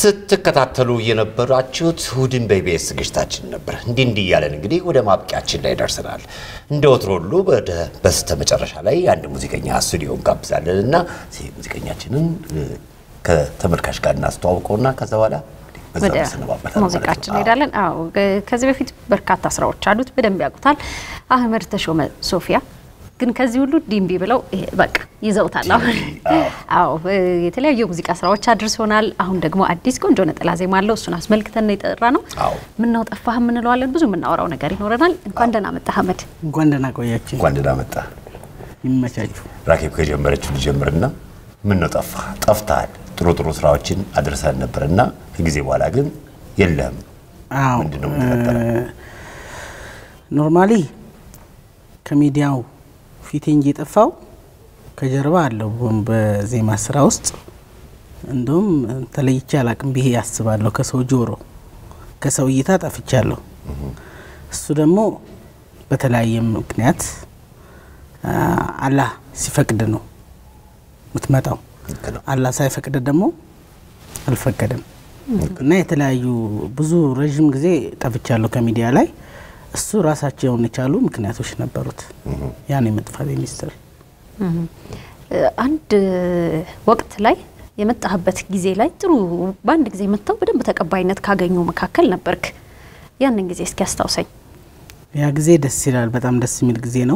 ስትከታተሉ የነበራችሁት እሑድን በኢቢኤስ ዝግጅታችን ነበር። እንዲህ እንዲህ እያለን እንግዲህ ወደ ማብቂያችን ላይ ደርሰናል። እንደ ወትሮ ሁሉ ወደ በስተ መጨረሻ ላይ አንድ ሙዚቀኛ ስቱዲዮ እንጋብዛለን እና ሙዚቀኛችንን ከተመልካች ጋር እናስተዋውቀውና ከዛ በኋላ በዛ ወደ እንሰነባበታለን ማለት ሙዚቃችን ነው። እንሄዳለን። አዎ ከዚህ በፊት በርካታ ስራዎች አሉት፣ በደንብ ያውቁታል። አህመድ ተሾመ ሶፊያ ግን ከዚህ ሁሉ ዲምቢ ብለው ይሄ በቃ ይዘውታል። አሁን አዎ የተለያዩ የሙዚቃ ስራዎች አድርሶናል። አሁን ደግሞ አዲስ ቆንጆ ነጠላ ዜማ አለው። እሱን አስመልክተን ነው የጠራ ነው። አዎ። ምነው ጠፋህ የምንለዋለን። ብዙ የምናወራው ነገር ይኖረናል። እንኳን ደህና መጣህ አህመድ። እንኳን ደህና ቆያችሁ። እንኳን ደህና መጣ። ይመቻችሁ። ራኬብ ከጀመረችው ልጀምርና ምን ነው ጠፋ ጠፍተሃል። ጥሩ ጥሩ ስራዎችን አድርሰን ነበርና ከጊዜ በኋላ ግን የለህም። አዎ ምንድን ነው የተፈጠረ? ኖርማሊ ከሚዲያው ፊቴ እንጂ የጠፋው ከጀርባ አለው በዜማ ስራ ውስጥ እንደውም ተለይቼ አላቅም ብዬ ያስባለሁ። ከሰው ጆሮ ከሰው እይታ ጠፍቻለሁ። እሱ ደግሞ በተለያየ ምክንያት አ፣ አላህ ሲፈቅድ ነው የምትመጣው። ልክ ነው። አላህ ሳይፈቅድ ደግሞ አልፈቀደም እና የተለያዩ ብዙ ረዥም ጊዜ ጠፍቻለሁ ከሚዲያ ላይ። እሱ ራሳቸውን የቻሉ ምክንያቶች ነበሩት። ያን የመጥፋት ሚኒስትር አንድ ወቅት ላይ የመጣህበት ጊዜ ላይ ጥሩ በአንድ ጊዜ መጥተው በደንብ ተቀባይነት ካገኙ መካከል ነበርክ። ያንን ጊዜ እስኪ አስታውሰኝ። ያ ጊዜ ደስ ይላል። በጣም ደስ የሚል ጊዜ ነው።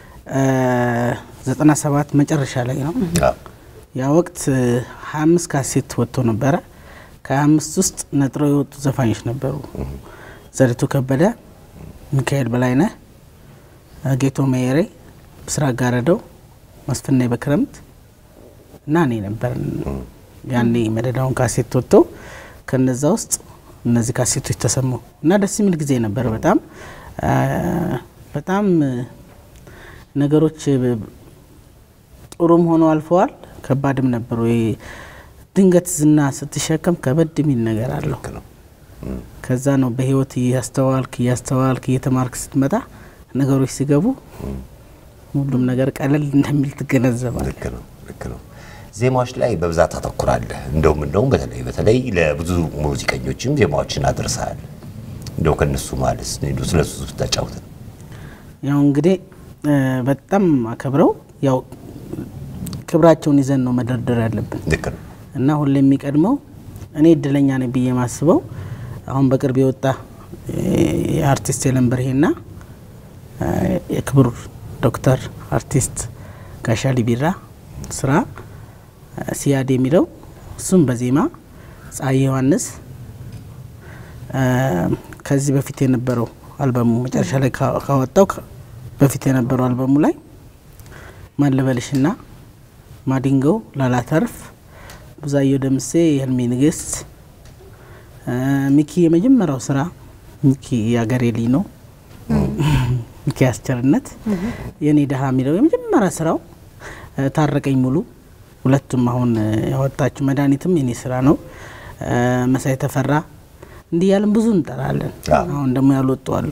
ዘጠና ሰባት መጨረሻ ላይ ነው። አዎ። ያ ወቅት ሀያ አምስት ካሴት ወጥቶ ነበረ። ከሀያ አምስት ውስጥ ነጥረው የወጡ ዘፋኞች ነበሩ። ዘሪቱ ከበደ፣ ሚካኤል በላይነህ፣ ጌቶ መየሬ፣ ብስራት ጋረደው፣ መስፍናዬ በክረምት እና እኔ ነበር። ያኔ መደዳውን ካሴት ወጥቶ ከነዛ ውስጥ እነዚህ ካሴቶች ተሰሙ እና ደስ የሚል ጊዜ ነበር። በጣም አ፣ በጣም ነገሮች ጥሩም ሆነው አልፈዋል። ከባድም ነበሩ። ይሄ ድንገት ዝና ስትሸከም ከበድ የሚል ነገር አለው። ልክ ነው። ከዛ ነው በህይወት እያስተዋልክ እያስተዋልክ እየተማርክ ስትመጣ ነገሮች ሲገቡ ሁሉም ነገር ቀለል እንደሚል ትገነዘባል። ልክ ነው። ልክ ነው። ዜማዎች ላይ በብዛት አተኩራለህ። እንደውም እንደውም በተለይ በተለይ ለብዙ ሙዚቀኞችም ዜማዎችን አድርሰሃል። እንደው ከነሱ ማለት እንደው ስለሱ ብታጫውተን። ያው እንግዲህ እ፣ በጣም አከብረው ያው ክብራቸውን ይዘን ነው መደርደር ያለብን ልክ ነው። እና ሁሌ የሚቀድመው እኔ እድለኛ ነኝ ብዬ ማስበው አሁን በቅርብ የወጣ የአርቲስት የለንበርሄና የክቡር ዶክተር አርቲስት ጋሻሊ ቢራ ስራ ሲያድ የሚለው እሱም በዜማ ፀሐይ ዮሐንስ አ፣ ከዚህ በፊት የነበረው አልበሙ መጨረሻ ላይ ካ- ካወጣው ከ- በፊት የነበረው አልበሙ ላይ ማለበልሽና ማዲንጎው ላላተርፍ ብዙአየሁ ደምሴ የህልሜ ንግስት አ፣ ሚኪ የመጀመሪያው ስራ ሚኪ የአገሬ ልጅ ነው። ሚኪ አስቸርነት የኔ ድሀ የሚለው የመጀመሪያ ስራው አ፣ ታረቀኝ ሙሉ ሁለቱም አሁን አ፣ ያወጣችው መድኃኒትም የኔ ስራ ነው። አ፣ መሳይ ተፈራ እንዲህ ያለን ብዙ እንጠራለን። አሁን ደግሞ ያልወጡ አሉ።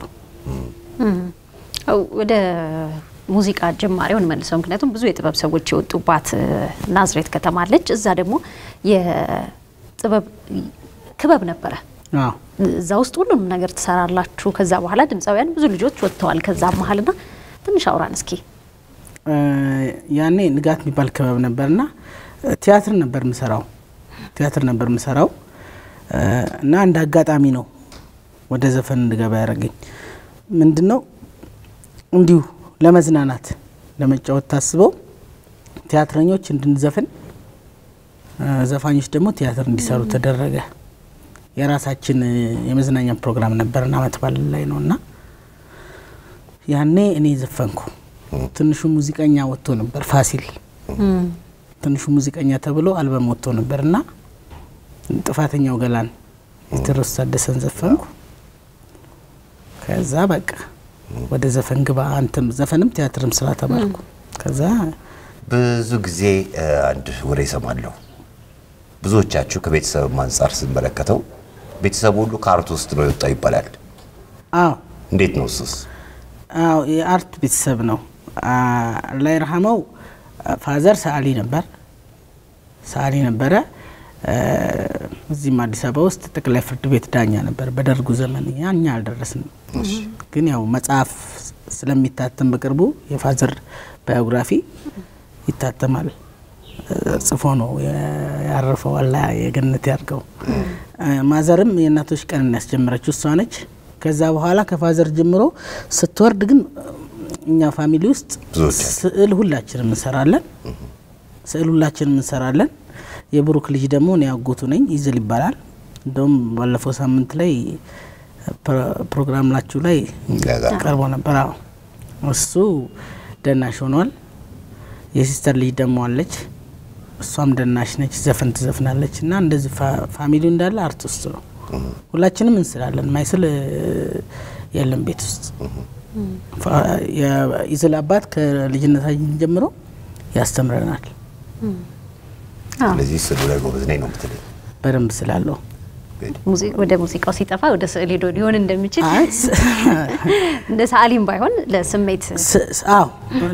አው ወደ ሙዚቃ ጅማሬው እንመልሰው። ምክንያቱም ብዙ የጥበብ ሰዎች የወጡባት እ፣ ናዝሬት ከተማ አለች። እዛ ደግሞ የጥበብ ክበብ ነበረ። አዎ እዛ ውስጥ ሁሉንም ነገር ትሰራላችሁ። ከዛ በኋላ ድምፃውያን ብዙ ልጆች ወጥተዋል። ከዛ መሀልና ትንሽ አውራን እስኪ። እ፣ ያኔ ንጋት የሚባል ክበብ ነበርና እ፣ ቲያትር ነበር ምሰራው ቲያትር ነበር ምሰራው እ፣ እና እንደ አጋጣሚ ነው ወደ ዘፈን እንድገባ ያደረገኝ። ምንድን ነው እንዲሁ ለመዝናናት ለመጫወት ታስበው ቲያትረኞች እንድንዘፍን እ፣ ዘፋኞች ደግሞ ቲያትር እንዲሰሩ ተደረገ። የራሳችን እ፣ የመዝናኛ ፕሮግራም ነበርና አመት በዓል ላይ ነው እና ያኔ እኔ ዘፈንኩ። ትንሹ ሙዚቀኛ ወጥቶ ነበር ፋሲል ትንሹ ሙዚቀኛ ተብሎ አልበም ወጥቶ ነበር እና ጥፋተኛው ገላን የቴዎድሮስ ታደሰን ዘፈንኩ። ከዛ በቃ ወደ ዘፈን ግባ አንተም ዘፈንም ቲያትርም ስራ ተባልኩ። ከዛ ብዙ ጊዜ እ፣ አንድ ወሬ ይሰማለሁ። ብዙዎቻችሁ ከቤተሰብ አንጻር ስንመለከተው ቤተሰቡ ሁሉ ከአርት ውስጥ ነው የወጣው ይባላል። አዎ እንዴት ነው እሱስ? አዎ የአርት ቤተሰብ ነው። ላይ ረሃመው ፋዘር ሰዓሊ ነበር ሰዓሊ ነበረ። እዚህም አዲስ አበባ ውስጥ ጠቅላይ ፍርድ ቤት ዳኛ ነበር በደርጉ ዘመን። ያ እኛ አልደረስንም፣ ግን ያው መጽሐፍ ስለሚታተም በቅርቡ የፋዘር ባዮግራፊ ይታተማል። ጽፎ ነው ያረፈው። አላህ የገነት ያርገው። ማዘርም የእናቶች ቀንን ያስጀመረችው እሷ ነች። ከዛ በኋላ ከፋዘር ጀምሮ ስትወርድ ግን እኛ ፋሚሊ ውስጥ ስዕል ሁላችንም እንሰራለን። ስዕል ሁላችንም እንሰራለን። የብሩክ ልጅ ደግሞ እኔ አጎቱ ነኝ፣ ይዝል ይባላል። እንደውም ባለፈው ሳምንት ላይ ፕሮግራም ላችሁ ላይ ቀርቦ ነበር። አዎ እሱ ደናሽ ሆኗል። የሲስተር ልጅ ደግሞ አለች፣ እሷም ደናሽ ነች፣ ዘፈን ትዘፍናለች። እና እንደዚህ ፋሚሊው እንዳለ አርቲስት ነው። ሁላችንም እንስላለን። ማይስል የለም ቤት ውስጥ። የኢዝል አባት ከልጅነታችን ጀምሮ ያስተምረናል። ስለዚህ ስዕሉ ላይ ጎበዝ ነኝ ነው የምትለኝ? በደንብ ስላለው ወደ ሙዚቃው ሲጠፋ ወደ ስዕል ሄዶ ሊሆን እንደሚችል እንደ ሰዓሊም ባይሆን ለስሜት አዎ።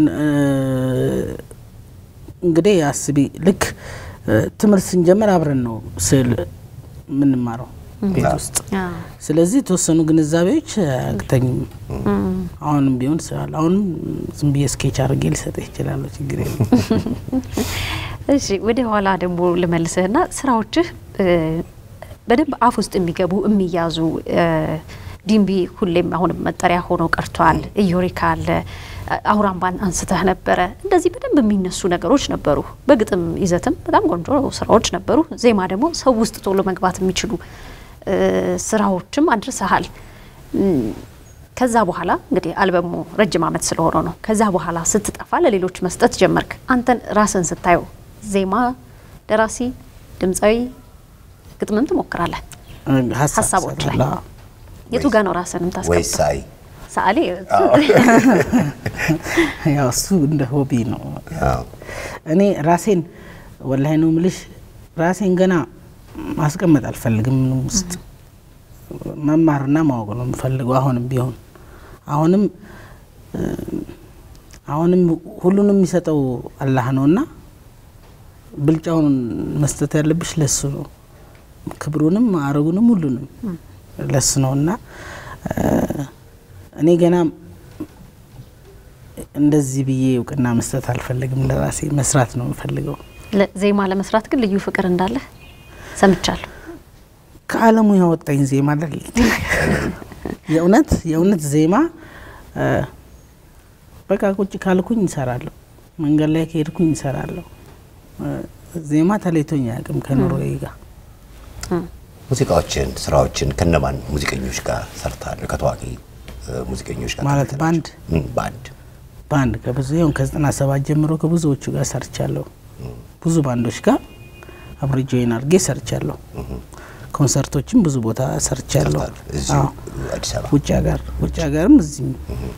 እንግዲህ አስቢ፣ ልክ ትምህርት ስንጀምር አብረን ነው ስዕል የምንማረው ቤት ውስጥ። ስለዚህ የተወሰኑ ግንዛቤዎች አያግተኝም። አሁንም ቢሆን ስላል አሁንም ዝም ብዬ ስኬች አድርጌ ሊሰጥህ ይችላለሁ። ችግር የለም። እሺ፣ ወደ ኋላ ደግሞ ልመልስህና ስራዎችህ በደንብ አፍ ውስጥ የሚገቡ የሚያዙ ዲምቢ ሁሌም አሁንም መጠሪያ ሆኖ ቀርቷል። ኢዮሪካ አለ፣ አውራምባን አንስተህ ነበረ። እንደዚህ በደንብ የሚነሱ ነገሮች ነበሩ። በግጥም ይዘትም በጣም ቆንጆ ስራዎች ነበሩ። ዜማ ደግሞ ሰው ውስጥ ቶሎ መግባት የሚችሉ ስራዎችም አድርሰሃል። ከዛ በኋላ እንግዲህ አልበሙ ረጅም ዓመት ስለሆነ ነው። ከዛ በኋላ ስትጠፋ ለሌሎች መስጠት ጀመርክ። አንተን ራስን ስታየው ዜማ ደራሲ፣ ድምፃዊ፣ ግጥምም ትሞክራለህ ሀሳቦች ላይ የቱ ጋ ነው ራስን ወይ ታስቀምጠው? ሳይ ሰዓሊ ያው እሱ እንደ ሆቢ ነው። አዎ። እኔ ራሴን ወላሂ ነው ምልሽ ራሴን ገና ማስቀመጥ አልፈልግም። ምንም ውስጥ መማርና ማወቅ ነው የምፈልገው። አሁንም ቢሆን አሁንም አሁንም ሁሉንም የሚሰጠው አላህ ነውና ብልጫውን መስጠት ያለብሽ ለሱ ነው። ክብሩንም ማዕረጉንም ሁሉንም ለሱ ነውና እኔ ገና እንደዚህ ብዬ እውቅና መስጠት አልፈልግም። ለራሴ መስራት ነው የምፈልገው። ዜማ ለመስራት ግን ልዩ ፍቅር እንዳለ ሰምቻለሁ። ከዓለሙ ያወጣኝ ዜማ አይደል? የእውነት የእውነት ዜማ በቃ ቁጭ ካልኩኝ እንሰራለሁ፣ መንገድ ላይ ከሄድኩኝ እንሰራለሁ። ዜማ ተለይቶኝ አያውቅም ከኑሮዬ ጋር። ሙዚቃዎችን ስራዎችን ከነማን ሙዚቀኞች ጋር ሰርታል? ከታዋቂ ሙዚቀኞች ጋር ማለት ተከተላችሁ? ባንድ እም፣ ባንድ ባንድ ከብዙ ይሁን ከዘጠና ሰባት ጀምሮ ከብዙዎቹ ጋር ሰርቻለሁ። ብዙ ባንዶች ጋር አብሬ ጆይን አድርጌ ሰርቻለሁ። ኮንሰርቶችም ብዙ ቦታ ሰርቻለሁ። ሰርታል። እዚሁ አዎ። አዲስ አበባ ውጭ ሀገር ውጭ ሀገርም እዚህም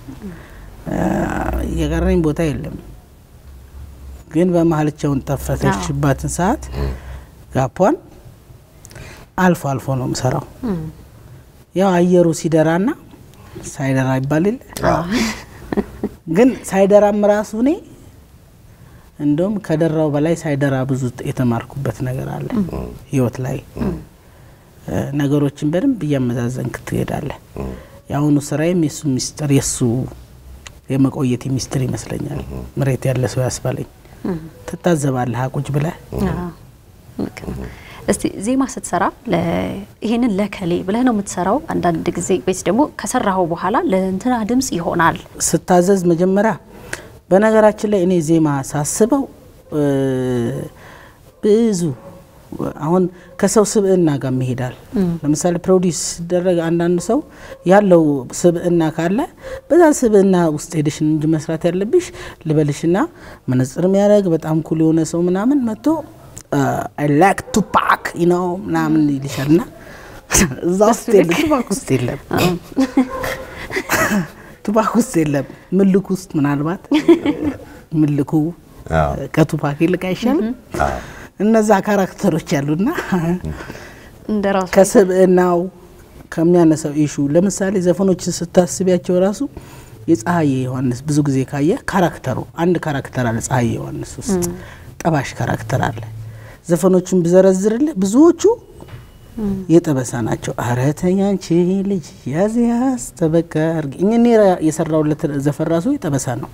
የቀረኝ ቦታ የለም። ግን በመሀልቸውን ጠፈተችባትን ሰዓት ጋፖን አልፎ አልፎ ነው የምሰራው። ያው አየሩ ሲደራና ሳይደራ ይባል የለ ግን ሳይደራም ራሱ እኔ እንደውም ከደራው በላይ ሳይደራ ብዙ የተማርኩበት ነገር አለ ህይወት ላይ እ፣ ነገሮችን በደንብ እያመዛዘንክ ትሄዳለህ። የአሁኑ ስራዬም የሱ ሚስጥር የሱ የመቆየት ሚስጥር ይመስለኛል። መሬት ያለ ሰው ያስባለኝ ትታዘባለህ ቁጭ ብለህ አዎ፣ ልክ ነው። እስቲ ዜማ ስትሰራ ለ- ይሄንን ለከሌ ብለህ ነው የምትሰራው? አንዳንድ ጊዜ ወይስ ደግሞ ከሰራኸው በኋላ ለእንትና ድምጽ ይሆናል? ስታዘዝ መጀመሪያ በነገራችን ላይ እኔ ዜማ ሳስበው እ፣ ብዙ አሁን ከሰው ስብዕና ጋር ይሄዳል። ለምሳሌ ፕሮዲስ ሲደረግ አንዳንድ ሰው ያለው ስብዕና ካለ በዛ ስብዕና ውስጥ ሄደሽ ነው እንጂ መስራት ያለብሽ ልበልሽና መነጽር የሚያደርግ በጣም ኩል የሆነ ሰው ምናምን መጥቶ አይ ላይክ ቱፓክ ነው ምናምን ይልሻል እና እዛ ውስጥ የለም ቱፓክ ውስጥ የለም ቱፓክ ውስጥ የለም። ምልኩ ውስጥ ምናልባት ምልኩ አዎ። ከቱፓክ ይልቅ አይሻልም? አዎ። እነዛ ካራክተሮች ያሉና እንደ ራሱ ከስብዕናው ከሚያነሳው ኢሹ ለምሳሌ ዘፈኖችን ስታስቢያቸው ራሱ የፀሐዬ ዮሐንስ ብዙ ጊዜ ካየ ካራክተሩ አንድ ካራክተር አለ። ፀሐዬ ዮሐንስ ውስጥ ጠባሽ ካራክተር አለ። ዘፈኖቹን ብዘረዝርልህ ብዙዎቹ የጠበሳ ናቸው። ኧረ ተይ አንቺ ልጅ ያዝ ያዝ ጠበቃ አድርጊ። እኔ የሰራውለት ዘፈን ራሱ የጠበሳ ነው።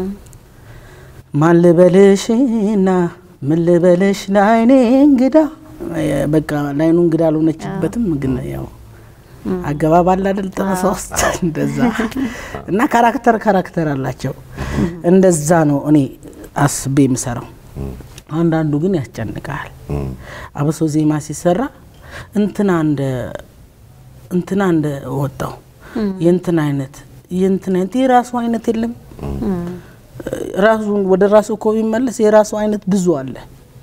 ማን ልበልሽና ምን ልበልሽ ለአይኔ እንግዳ በቃ ለአይኑ እንግዳ አልሆነችበትም። ግን ያው አገባብ አለ አይደል ጠበሳ ውስጥ እንደዛ እና ካራክተር ካራክተር አላቸው። እንደዛ ነው እኔ አስቤ የምሰራው። አንዳንዱ ግን ያስጨንቃል። አብሶ ዜማ ሲሰራ እንትና እንደ እንትና እንደ ወጣው የእንትና አይነት የእንትና አይነት የራሱ አይነት የለም። ራሱን ወደ ራሱ እኮ ቢመለስ የራሱ አይነት ብዙ አለ።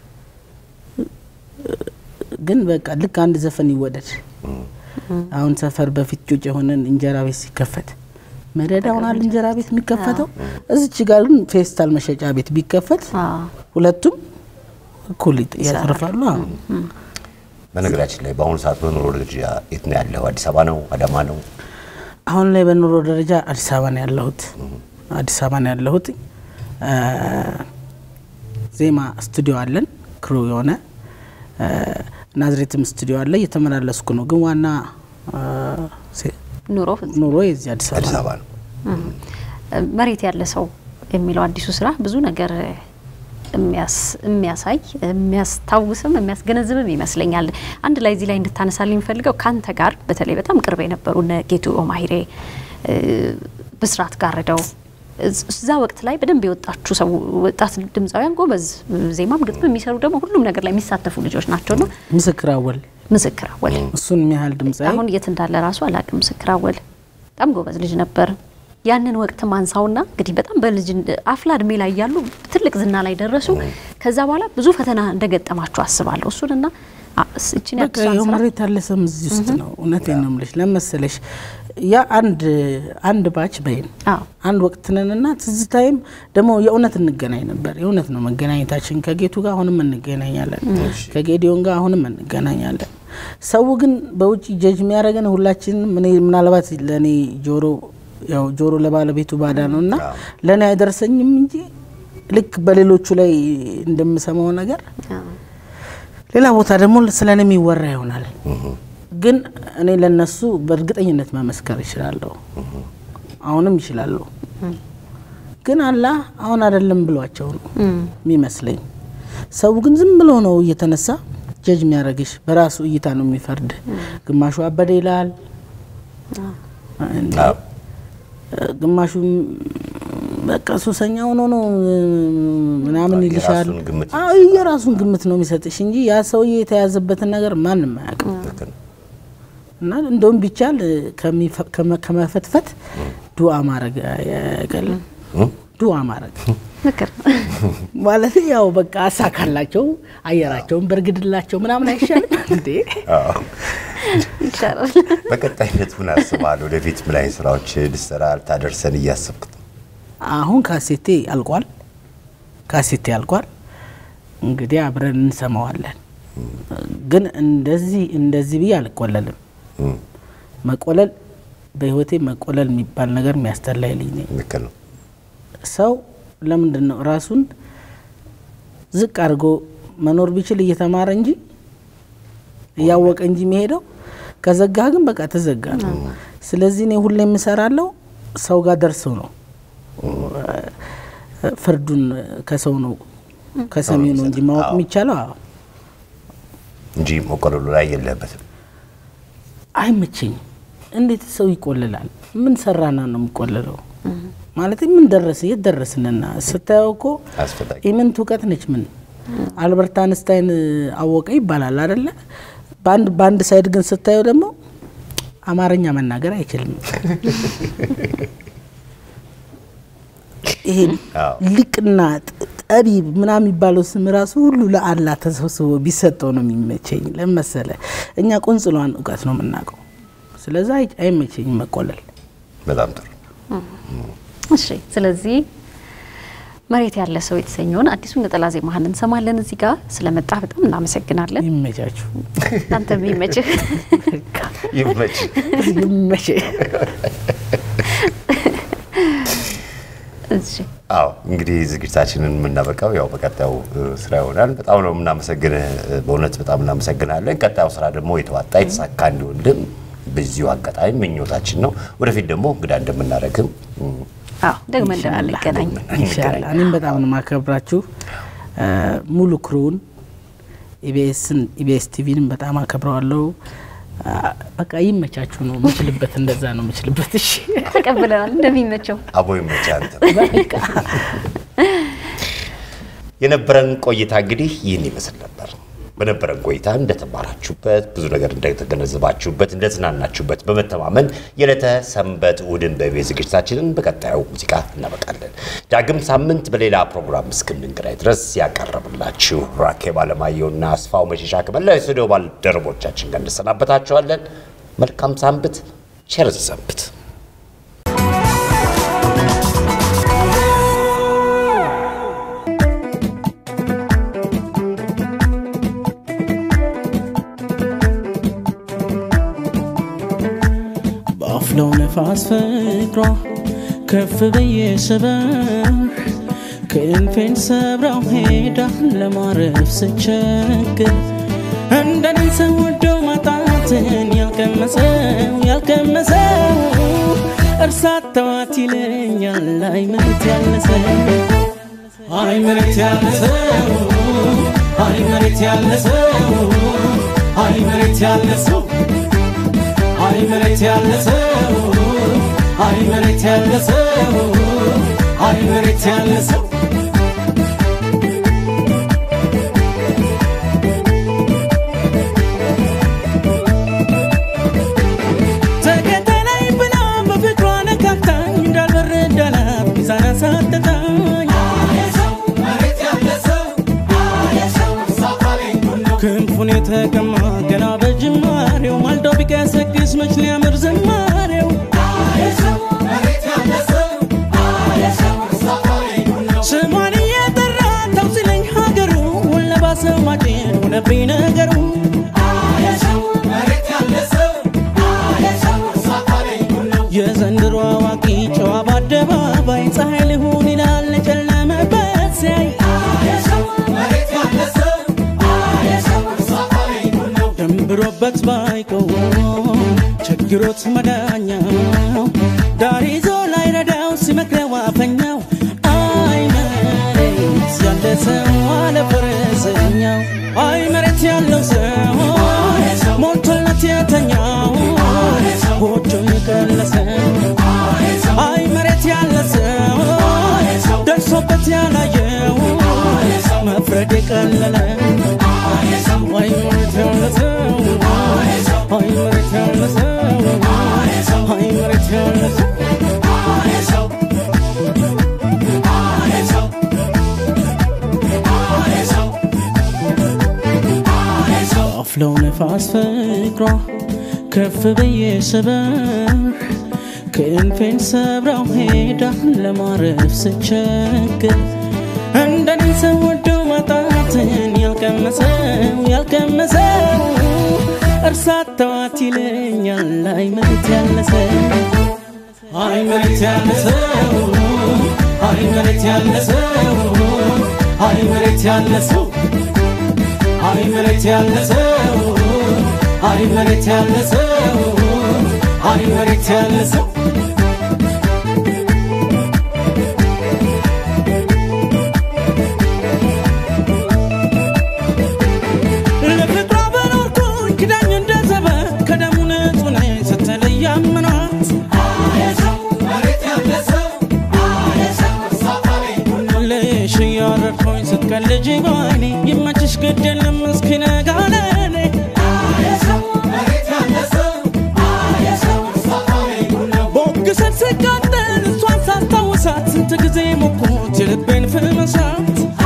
ግን በቃ ልክ አንድ ዘፈን ይወደድ። አሁን ሰፈር በፊት ጩጭ የሆነን እንጀራ ቤት ሲከፈት መደዳ ሆናል እንጀራ ቤት የሚከፈተው። እዚች ጋር ግን ፌስታል መሸጫ ቤት ቢከፈት ሁለቱም እኩል ያተርፋሉ። በነገራችን ላይ በአሁኑ ሰዓት በኑሮ ደረጃ የት ነው ያለው? አዲስ አበባ ነው? አዳማ ነው? አሁን ላይ በኑሮ ደረጃ አዲስ አበባ ነው ያለሁት። አዲስ አበባ ነው ያለሁት። ዜማ ስቱዲዮ አለን፣ ክሩ የሆነ ናዝሬትም ስቱዲዮ አለ። እየተመላለስኩ ነው፣ ግን ዋና ኑሮ ኑሮ የዚህ አዲስ አዲስ አበባ አበባ ነው። መሬት ያለ ሰው የሚለው አዲሱ ስራ ብዙ ነገር የሚያሳይ የሚያስታውስም የሚያስገነዝብም ይመስለኛል። አንድ ላይ እዚህ ላይ እንድታነሳልኝ የሚፈልገው ከአንተ ጋር በተለይ በጣም ቅርብ የነበሩ እነ ጌቱ ኦማሂሬ፣ ብስራት ጋርደው እዛ ወቅት ላይ በደንብ የወጣችሁ ሰው ወጣት ድምፃውያን ጎበዝ ዜማም ግጥም የሚሰሩ ደግሞ ሁሉም ነገር ላይ የሚሳተፉ ልጆች ናቸውና ምስክር አወል ምስክር አወል እሱን የሚያህል ድምፃዊ አሁን የት እንዳለ ራሱ አላቅም። ምስክር አወል በጣም ጎበዝ ልጅ ነበር። ያንን ወቅት ማንሳውና እንግዲህ በጣም በልጅ አፍላ እድሜ ላይ ያሉ ትልቅ ዝና ላይ ደረሱ። ከዛ በኋላ ብዙ ፈተና እንደገጠማችሁ አስባለሁ። እሱንና እችን በቃ ይኸው መሬት ያለ ሰም እዚህ ውስጥ ነው። እውነቴን ነው የምልሽ። ለመሰለሽ ያ አንድ አንድ ባች በይን አንድ ወቅት ነንና ትዝታይም ደግሞ የእውነት እንገናኝ ነበር። የእውነት ነው መገናኘታችን። ከጌቱ ጋር አሁንም እንገናኛለን፣ ከጌዲዮን ጋር አሁንም እንገናኛለን። ሰው ግን በውጭ ጀጅ የሚያደርገን ሁላችንም እኔ ምናልባት ለእኔ ጆሮ ያው ጆሮ ለባለቤቱ ባዳ ነው እና ለእኔ አይደርሰኝም እንጂ ልክ በሌሎቹ ላይ እንደምሰማው ነገር ሌላ ቦታ ደግሞ ስለ እኔ የሚወራ ይሆናል። ግን እኔ ለነሱ በእርግጠኝነት መመስከር ይችላለሁ፣ አሁንም ይችላለሁ። ግን አላህ አሁን አይደለም ብሏቸው ነው የሚመስለኝ። ሰው ግን ዝም ብሎ ነው እየተነሳ ጀጅ የሚያደርግሽ፣ በራሱ እይታ ነው የሚፈርድ። ግማሹ አበደ ይላል፣ ግማሹ በቃ ሱሰኛ ሆኖ ነው ምናምን ይልሻል። አዎ የራሱን ግምት ነው የሚሰጥሽ እንጂ ያ ሰውዬ የተያዘበትን ነገር ማንም አያውቅም። እና እንደውም ቢቻል ከመፈትፈት ዱዓ ማድረግ አይቀልም። ዱዓ ማድረግ ምክር ማለት ያው በቃ አሳካላቸው፣ አየራቸውን በርግድላቸው ምናምን አይሻልም እንዴ? ይቻላል። በቀጣይነት ምን አስበሃል? ወደፊት ምን አይነት ስራዎች ልትሰራ ልታደርሰን እያሰብክ ነው? አሁን ካሴቴ አልቋል። ካሴቴ አልቋል። እንግዲህ አብረን እንሰማዋለን። ግን እንደዚህ እንደዚህ ብዬ አልቆለልም። መቆለል በህይወቴ መቆለል የሚባል ነገር የሚያስጠላኝ ልጅ ነኝ። ልክ ነው። ሰው ለምንድን ነው ራሱን ዝቅ አድርጎ መኖር ቢችል እየተማረ እንጂ እያወቀ እንጂ የሚሄደው ከዘጋ ግን በቃ ተዘጋ ነው። ስለዚህ እኔ ሁሌ የምሰራለው ሰው ጋር ደርሰው ነው ፍርዱን ከሰው ነው ከሰሚው ነው እንጂ ማወቅ የሚቻለው አዎ እንጂ መቆለሉ ላይ የለበትም። አይመቸኝም። እንዴት ሰው ይቆልላል? ምን ሰራና ነው የሚቆልለው? ማለት ምን ደረስ የት ደረስንና ስታየው እኮ አስፈላጊ ኢምንት እውቀት ነች። ምን አልበርት አንስታይን አወቀ ይባላል አደለ? በአንድ በአንድ ሳይድ ግን ስታየው ደግሞ አማርኛ መናገር አይችልም። ይሄ ሊቅና ጠቢብ ምናምን የሚባለው ስም ራሱ ሁሉ ለአላህ ተሰብስቦ ቢሰጠው ነው የሚመቸኝ። ለመሰለ እኛ ቁንጽሏን እውቀት ነው የምናውቀው። ስለዛ አይመቸኝም መቆለል። በጣም ጥሩ። እሺ፣ ስለዚህ መሬት ያለ ሰው የተሰኘውን አዲሱን ነጠላ ዜማህን እንሰማለን። እዚህ ጋር ስለመጣ በጣም እናመሰግናለን። ይመቻችሁ። አንተ የሚመችህ ይመች። ይመች። እሺ አዎ እንግዲህ ዝግጅታችንን የምናበቃው ያው በቀጣዩ ስራ ይሆናል። በጣም ነው የምናመሰግንህ፣ በእውነት በጣም እናመሰግናለን። ቀጣዩ ስራ ደግሞ የተዋጣ የተሳካ እንዲሆንልን በዚሁ አጋጣሚ ምኞታችን ነው። ወደፊት ደግሞ እንግዳ እንደምናደርግም አዎ ደግሞ እንደምንገናኝ ኢንሻላህ እኔም በጣም ነው ማከብራችሁ ሙሉ ክሩን ኢቢኤስን ኢቢኤስ ቲቪንም በጣም አከብረዋለሁ። በቃ ይመቻችሁ ነው የምችልበት፣ እንደዛ ነው የምችልበት። እሺ ተቀብለናል እንደሚመቸው አቦ ይመቻል። የነበረን ቆይታ እንግዲህ ይህን ይመስል ነበር። በነበረን ቆይታ እንደተማራችሁበት ብዙ ነገር እንደተገነዘባችሁበት እንደተዝናናችሁበት በመተማመን የዕለተ ሰንበት እሑድን በኢቢኤስ ዝግጅታችንን በቀጣዩ ሙዚቃ እናበቃለን። ዳግም ሳምንት በሌላ ፕሮግራም እስክንገናኝ ድረስ ያቀረብላችሁ ራኬብ አለማየሁና አስፋው መሸሻ ከመላው የስቱዲዮ ባልደረቦቻችን ጋር እንሰናበታችኋለን። መልካም ሳንብት፣ ቸር ሰንብት። ባፍለው ነፋስ ፍቅሯ ከፍ ብዬ ስበር ክንፌን ሰብራው ሄዳ ለማረፍ ስቸግር እንደኔ ሰው ወዶ ማጣትን ያልቀመሰው ያልቀመሰው እርሳት ተዋት ይለኛል። አይ መሬት ያለሰው አይ መሬት ያለሰው አይ መሬት ያለሰው አይ መሬት ያለሰው አይ መሬት ያለሰው አይ መሬት ያለሰው አይ መሬት ያለሰው ተከተለኝ ብላ በፍቅሯ ነካካኝ እንዳልበረድ አላት ሚዛን አሳጠታኝ ክንፉን የተቀማ ገና በጅማሬው ማልዶ ቢቀሰቅስ መች ሊያምር ዝማሬው ስሟን እየጠራ ተው ሲለኝ ሀገሩ ወለባሰው ማጭን ሆነብኝ ነገሩ የዘንድሮ አዋቂ ጨዋ በአደባባይ ፀሐይ ልሁን ይላል ጨለመበት ሲያይ ደንብሮበት ባይቀው ችግሮት መዳኛው ዳር ይዞ ላይ ረዳው ሲመክረው አፈኛው አይ መሬት ያለ ሰው አለ ፈረሰኛው አይ መሬት ያለው ሰው ሞልቶለት የተኛው ጎጆ የቀለሰው አይ መሬት ያለ ሰው ደርሶበት ያላየው መፍረድ የቀለለ አይ መሬት ያለ ሰው አይ መሬት ያለ ሰው አይ መሬት ያለ ሰው አፍለው ነፋስ ፍቅሯ ከፍ ብዬ ስበር ክንፌን ሰብራው ሄዳ ለማረፍ ስቸግር እንደኔ ሰው ወዶ ማጣትን ያልቀመሰው ያልቀመሰው እርሳት ተዋት ይለኛል። አይ መሬት ያለሰው አይ መሬት ያለሰው አይ መሬት ያለሰው አይ መሬት ያለሰው አይ መሬት ያለሰው አይ መሬት ያለሰው አይ መሬት ያለሰው ለፍቅሯ በኖርኩኝ ክዳኝ እንደ ዘበት ከደሙ ንጹህ ነኝ ስትለይ ያመኗት ልሽ እያረድኩኝ ስትቀልጅ ባይኔ ይመችሽ ግድ የለም እስኪነጋ ለኔ ቦግሰት ስቃጠል እሷን ሳስታውሳት ስንት ጊዜ ሞኩት የልቤን ፍመሳት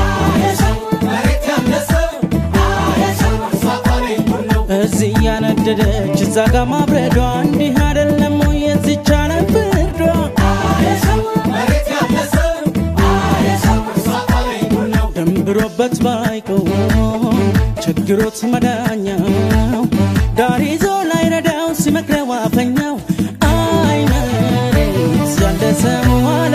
እዚህ እያነደደች እዛ ጋ ማብረዷ እንዲህ አይደለም ወይ የዚች ዓለም ፍርዷ ደንብሮበት ባይቀው ችግሮት መዳኛው ዳር ይዞ ላይ ረዳው ሲመክረው አፈኛው አይ መሬት ያለ ሰው